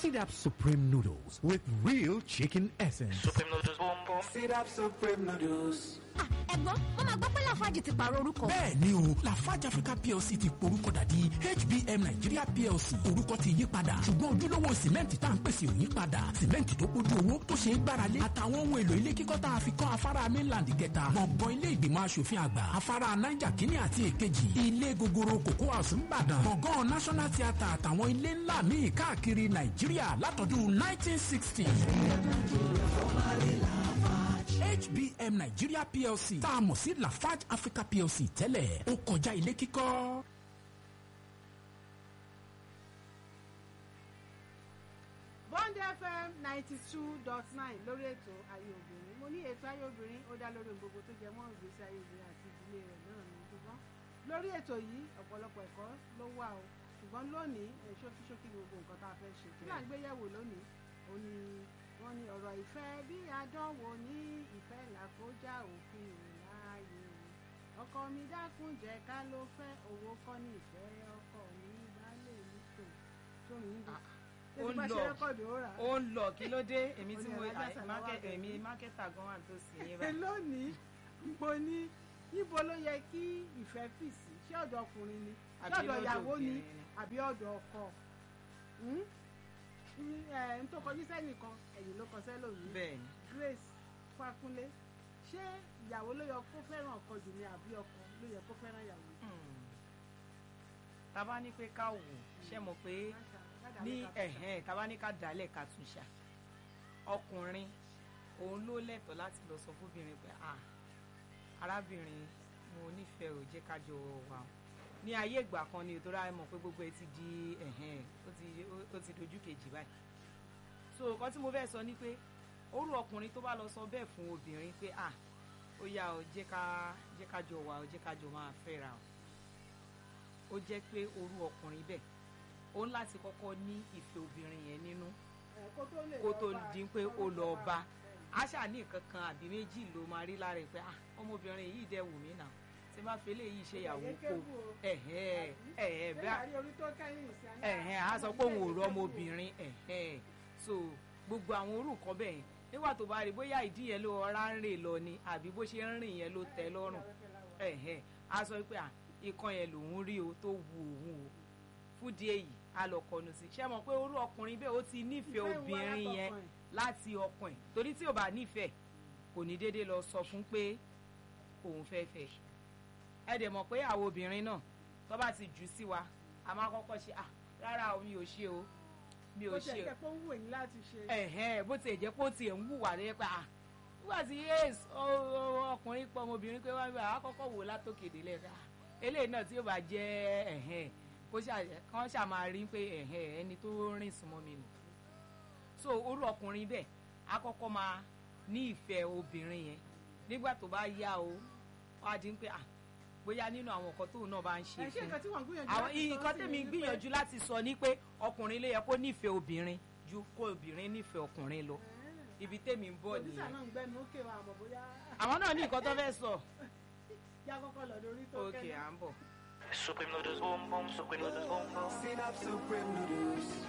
Sit Up Supreme Noodles with real chicken essence. Supreme noodles, boom boom. Sit up Supreme Noodles. ẹ̀gbọ́n wọ́n máa gbọ́ pé lafarge ti pààrọ̀ orúkọ. bẹ́ẹ̀ ni o lafarge africa plc ti porúkọ dàdí hbm nigeria plc orúkọ ti yí padà ṣùgbọ́n ojúlówó sìmẹ́ǹtì tá à ń pèsè ò yí padà sìmẹ́ǹtì tó kójú owó tó ṣe é gbáralé àtàwọn ohun èlò ilé kíkọ́ tá a fi kọ́ afárá mainland kẹta gbọ̀ngàn ilé ìgbìmọ̀ asòfin àgbà afárá niger kínní àti èkejì ilé gogoro cocoa house ńbàdàn gbọ̀ngàn national theatre àtàwọn ilé ńlá míì káàkiri nàìjíríà látọdún 1960. HBM Nigeria PLC tá a mọ̀ sí Lafarge Africa PLC tẹ́lẹ̀ ó kọjá ilé kíkọ́. bond fm ninety two dot nine lórí ètò ayé obìnrin mo ní ètò ayé obìnrin ó dá lórí ohun gbogbo tó jẹ mọ́ ìgbésí ayé obìnrin àti ìdílé rẹ̀ náà ní ṣùgbọ́n lórí ètò yìí ọ̀pọ̀lọpọ̀ ẹ̀kọ́ ló wà o ṣùgbọ́n lónìí ẹ̀ ṣókíṣókí gbogbo nǹkan tá a fẹ́ ṣe kí là ń gbé yẹ̀wò lónìí ó ní wọ́n ní ọ̀rọ̀ ìfẹ́ bí àdánwò ní ìfẹ́ làkójá òfin ìláàyè ọkọ mi dákun jẹ́ ká ló fẹ́ owó kọ́ ní ìfẹ́ ọkọ mi baálé mi tó tó mi ń bọ̀ ó ń bá ṣe lọ rẹ́kọ̀dù ó rà á. ó ń lọ kí ló dé èmi tí Ó ní mo alájà sàláwà market- bẹ̀rẹ̀. èmi mákẹ́tà gan wà tó sì yín Ẹ báyìí. lónìí mo ní níbo ló yẹ kí ìfẹ́ fì sí ṣé ọ̀dọ̀ ọkùnrin ni ṣé Àbí ọ̀dọ̀ lọ́dọ̀ ìyàwó ni obìnrin ni? àbí ọ̀dọ̀ ọkọ Hmm? Ní, ẹ, n tó kọjú sẹ́nìkan ẹ̀yìn ló kọ sẹ́lòmíì bẹ́ẹ̀ ni Grace Fákúnlé ṣé ìyàwó ló yẹ kó fẹ́ràn ọkọ jù ni àbí ọkọ ló yẹ kó fẹ́ràn ìyàwó. Hmm. tá a bá ní pé ká wò ṣe mọ̀ pé ní ẹ̀hẹ́n tá a bá ní ká dálẹ̀ ká tún ṣá ọkùnrin òun ló lẹ́tọ̀ọ́ láti lọ sọ fóbìnrin pé à arábìnrin mo nífẹ̀ẹ́ ò jẹ́ ká jọ wà o ní ayé ìgbà kan ni ìtura ẹ mọ̀ pé gbogbo ẹ ti di ẹ̀hẹ́n ó ti ó ti dojú kejì báyìí so nǹkan tí mo fẹ́ sọ ni pé orú ọkùnrin tó bá lọ sọ bẹ́ẹ̀ fún obìnrin pé à ó yá o jẹ́ ká jẹ́ ká jọ wà o jẹ́ ká jọ máa fẹ́ra o ó jẹ́ pé orú ọkùnrin bẹ́ẹ̀ ó ń láti kọ́kọ́ ní ìfẹ́ obìnrin yẹn nínú kó tó di pé ó lọ bá àṣà ní nǹkan kan àbí méjì ló máa rí lára ẹ̀ pé ah ọmọbìnrin yìí dẹ̀ wù mí náà tí bá fi eléyìí ṣe ìyàwó kó ẹ̀hẹ́ ẹ̀hẹ́ bẹ́ẹ̀ ẹ̀hẹ́n a sọ pé òun ò rọ ọmọbìnrin ẹ̀hẹ́n so gbogbo àwọn orúkọ bẹ́ẹ̀ yẹn nígbà tó bá rí bóyá ìdí yẹn ló ọ̀rá ń rìn lọ ni àbí bó ṣe ń rìn yẹn ló tẹ́ lọ́rùn ẹ̀hẹ́n a sọ pé à ìkan yẹn lòun rí o tó wu òun o fúdi èyí a lọ kọnu sí ṣé mọ̀ pé orú ọkùnrin bẹ́ẹ̀ ó ti nífẹ̀ẹ́ Ìfẹ́ wà obìnrin látọkàn yẹn ẹ̀. láti ọkàn ẹ̀ torí tí ò bá nífẹ̀ẹ́ kò ní déédéé lọ sọ fún pé òun fẹ́ fẹ́ ẹ dẹ̀ mọ̀ pé àwọn obìnrin náà tó bá ti jù sí wa a máa kọ́kọ́ ṣe à rárá o mi ò ṣe o mi ò ó ṣe ṣe o kẹ́ pé ó ń wù yín láti ṣe. ẹ̀hẹ́n bó tiẹ̀ jẹ́ pé ó tiẹ̀ ń wùwà lẹ́yìn pé à nígbà tí yes ó- ó- ọkùnrin pọ̀ ọmọbìnrin pé wọ́n bá a kọ́kọ́ wò látòkèdè lẹ́ka eléyìí náà tí ó bá jẹ́ ẹ̀hẹ́n kó ṣà- kán ṣà máa rí pé ẹ̀hẹ́n ẹni tó rìn súnmọ́ mi nù so orú ọkùnrin bẹ́ẹ̀ á kọ́kọ́ máa ní ìfẹ́ obìnrin yẹn nígbà tó bá yá o wá di pé à bóyá nínú àwọn nǹkan tóun náà bá ń ṣe ẹ ṣé fún nǹkan tí wọ́n ń gbìyànjú àwọn láti sọ nǹkan sí tèmi ni wípé- gbìyànjú láti sọ ni pé ọkùnrin ló yẹ kó nífẹ̀ẹ́ obìnrin ju kó obìnrin nífẹ̀ẹ́ ọkùnrin lọ ibi tèmi ń bọ̀ pòdúsà nìyẹn náà ń gbẹnu ókè wa àmọ́ bóyá àwọn náà ní nǹkan tó fẹ́ sọ yá kọ́kọ́ lọ lórí tó òkè kẹ́nu. à ń bọ̀. Supreme noodles, boom boom. Supreme noodles, boom boom. Sit up Supreme Noodles.